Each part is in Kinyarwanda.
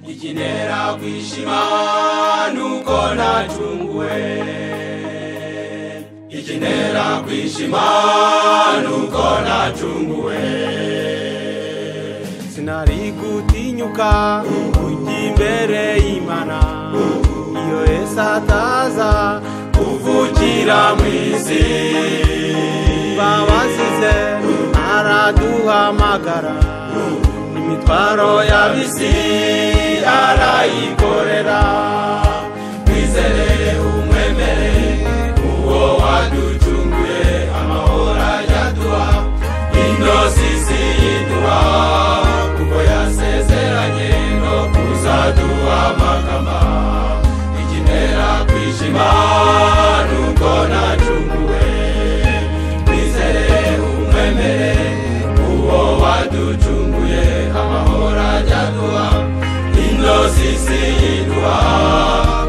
ikinera kwishima nuko natunguwe ikinera kwishima nuko natunguwe sinari gutinyuka kujya imbere y'imana iyo yesu ataza kuvugira mu isi babazize araduhamagara imitwaro y'abisi arayikorera twizere umwemere uwo waducunguye amahoro ajyaduha indosisi yiduha kuko yasezeranye no kuzaduha amakama ikinera kwishima nuko nacunguwe twizere umwemere uwo waducunguye amahoro ajyaduha indosisi yiduha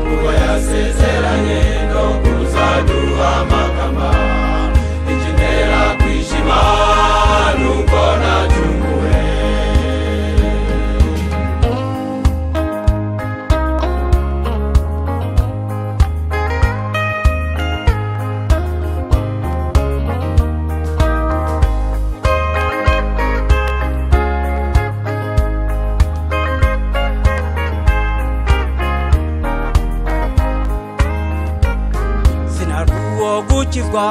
kuko yasezeranye no kuzaduha amakama ikinera kwishima nuko nacunguwe sinari uwo gukizwa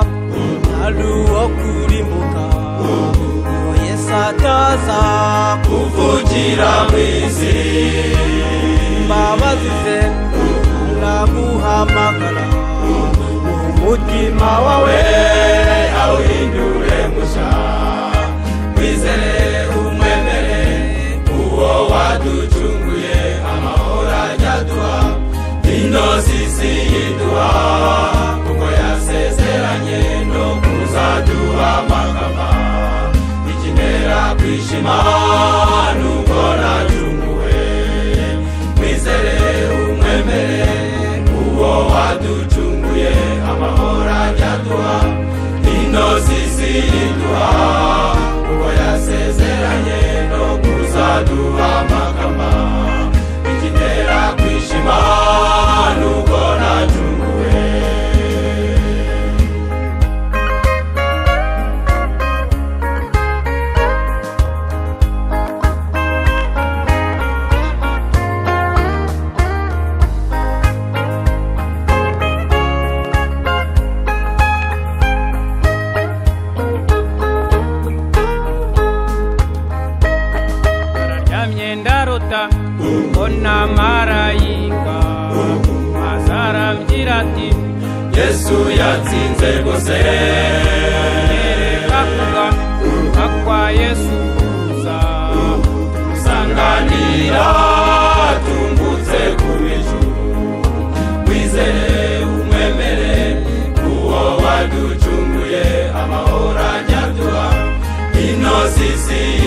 ntari uwo kurimbuka uwo yesu ataza kuvugira mu isi imbabazi ze araguhamagara umutima wawe we awuhindure mushya wizere umwemere uwo waducunguye amahoro ajyaduha indosisi yiduha kuko yasezeranye no kuzaduha amakama ikinera kwishima nuko nacunguwe wizere umwemere uwo waducunguye amahoro ajyaduha indosisi yiduha kuko yasezeranye no kuzaduha amakama ikinera kwishima nuko nacunguwe nararyamye ndarota mbona marayika maze arambwira ati yesu yatsinze rwose "Nereka kuva kuva kwa yesu kuza sanganira tungutse ku ijuru wizere umwemere uwo waducunguye amahoro ajyaduha ino sisi